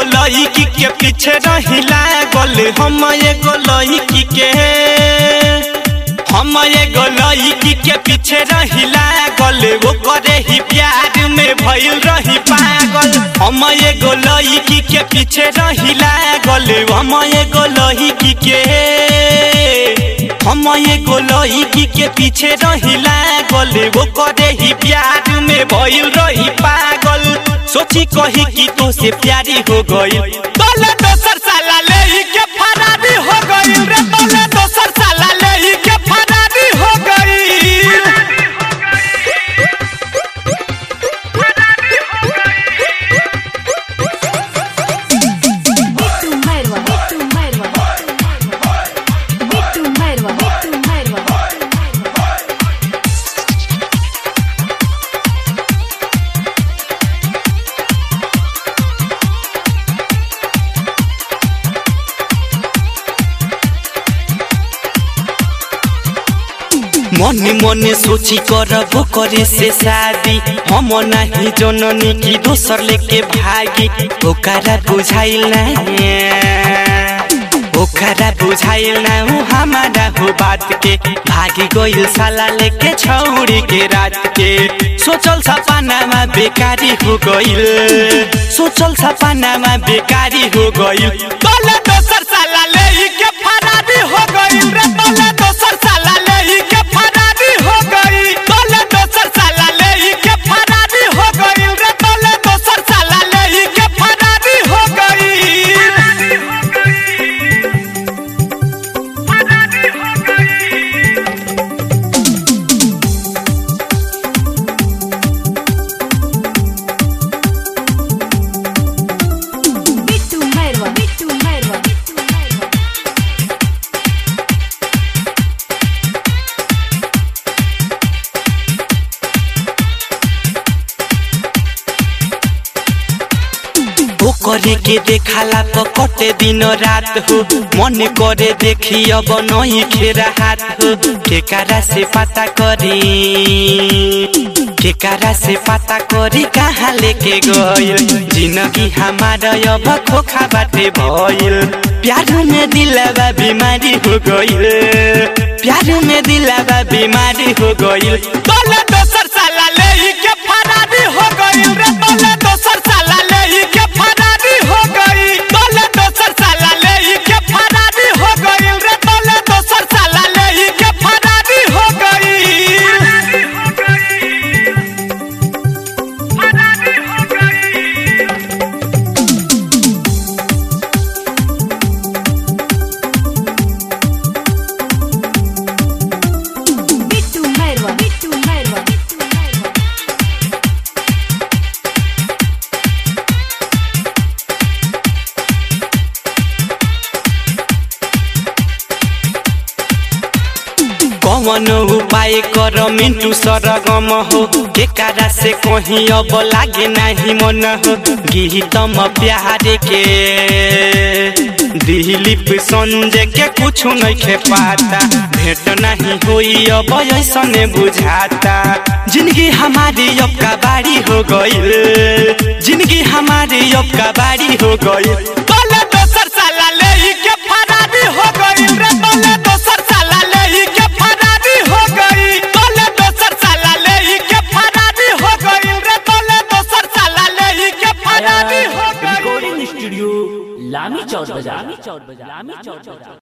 लड़की के पीछे रही लागल हम एगो लड़की के हम एगो लड़की के पीछे रही लागल वो करे ही प्यार में भइल रही पागल हम एगो लड़की के पीछे रही लागल हम एगो लड़की के हम एगो लड़की के पीछे रही लागल वो करे ही प्यार में भइल रही पागल सोची कही कि तो से प्यारी हो गई तोले दोसर साला ले के फरारी हो गई रे तोले दोसर साला ले के फरारी हो गई Bitu Merwa, Bitu Merwa, Bitu Merwa, Bitu Merwa. मने मने सोची करबो करे से शादी हम नहीं जननी की दोसर लेके भागी ओकरा बुझाइल ना ओकरा बुझाइल ना उ हमारा हो बात के भागी गइल साला लेके छौरी के रात के सोचल सपनामा बेकारी हो गइल सोचल सपनामा बेकारी हो गइल तोले दोसर साला ले के फरारी हो गइल रे तोले दोसर साला ले के फरारी हो गइल तोले दोसर साला ले के फरारी हो गइल रे तोले दोसर साला ले के फरारी हो गइल Bitu Merwa, Bitu Merwa, Bitu Merwa. वो करे के देखाला तो कटे दिन रात हो मन करे देखी अब नहीं खेरा हाथ हो केकारा से पता करी केकारा से पता करी कहाँ लेके गइल जिंदगी हमारा अब खोखा बाटे भइल प्यार में दिलवा बीमारी हो गइल प्यार में दिलवा बीमारी हो गइल तोले दोसर साला ले के फरारी हो गइल रे तोले दोसर साला ले के फरारी हो गइल तोले दोसर साला ले के फरारी हो गइल रे तोले दोसर साला ले के फरारी हो गइल Bitu Merwa, Bitu Merwa, Bitu Merwa. कौन उपाय कर मिंटू सरगम हो केकारा से कहीं अब लागे नहीं मन हो गीतम प्यारे के दिलीप संजय के कुछ नहीं खे पाता भेंट नहीं होई अब ऐसने बुझाता जिंदगी हमारी अब का बारी हो गई जिंदगी हमारी अब का बारी हो गई